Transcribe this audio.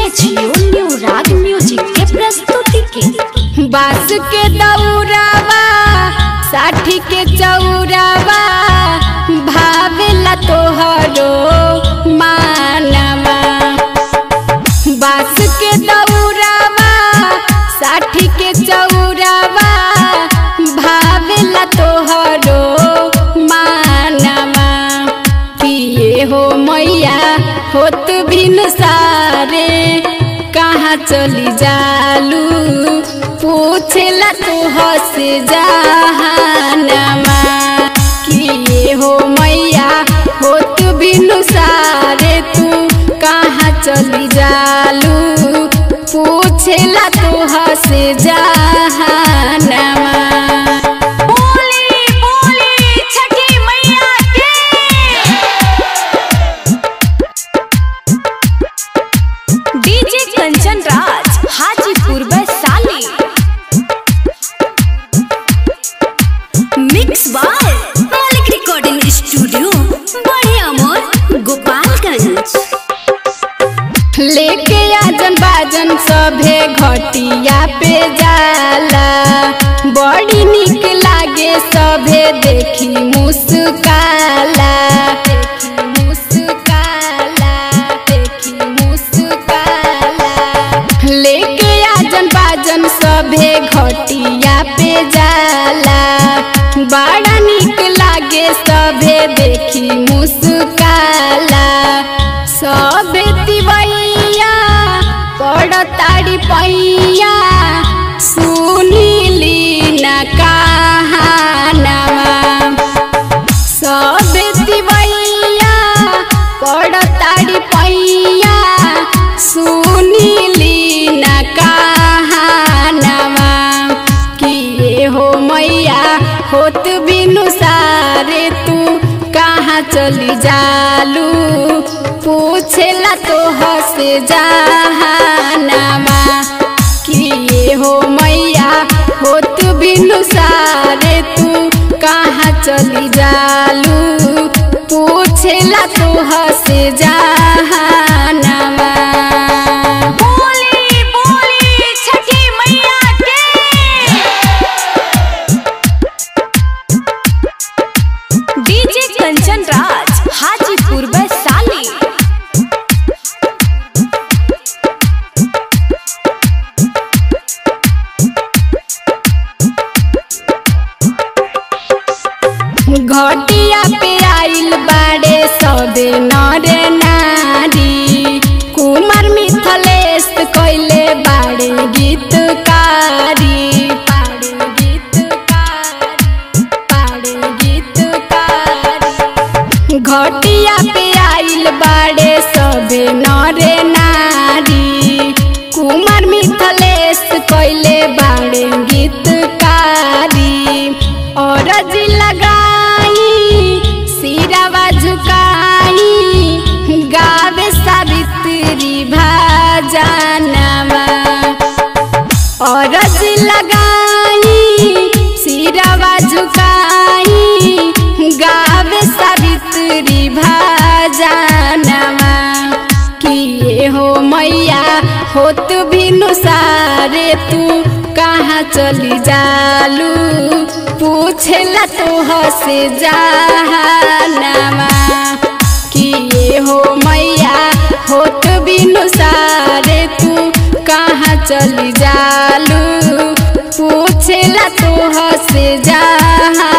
जियो new राग music के प्रस्तुति के बास के दौरावा साठी के चौरावा भावेला तोहरो मानवा बास के दौरावा साठी के चौरावा भावेला तोहरो मानवा किए हो मैया होत बिन सारे कहाँ चली जालू पूछला तू हस जहानमा किए हो मैया होत बिनु सारे तू कहाँ चली जालू पूछला तू हस जहानमा बोली बोली छठी मैया के DJ Kanchan Raj Hajipur Vaishali mix by Malik recording studio बड़े अमोर गोपालगंज लेके आजन बाजन सभे घटिया पे जाला बड़ी निक लागे सभे देखी मुस्काला देखी मुस्काला देखी मुस्काला लेके आजन बाजन सभे घटिया पे जाला बड़ा निक लागे सभे देखी मुस्काला सबे तिवैया पड़ताड़ी पैया सुनीली न कहानवा सबे तिवैया पड़ताड़ी पैया सुनीली न कहानवा किए हो मैया होत बिनु सारे तू कहाँ चली जालू पूछेला तो हस जहानमा किए हो मैया होत बिनु सारे तू कहाँ चली जालू पूछेला तो हस जहानमा बोली बोली छठी मैया के डीजे कंचन राज हाजीपुर वैशाली घटिया पे आइल बाड़े सबे नरे नारी कुमार मिथलेश कैले बाड़े गीतकारी पाड़े गीतकारी पाड़े गीतकारी घटिया पे आइल बाड़े सबे नरे नारी कुमार मिथलेश कैले बाड़े गीतकारी और लगाई सिरावा झुकाई गावे सावित्री भाजनवा और लगाई सिरावा झुकाई गावे सावित्री भाजनवा किए हो मैया होत बिनु सारे तू कहाँ चली जालू पूछला तो हस जहानमा किए हो मैया होत बिनु सारे तू कहाँ चली जालू पूछला तो हस जहानमा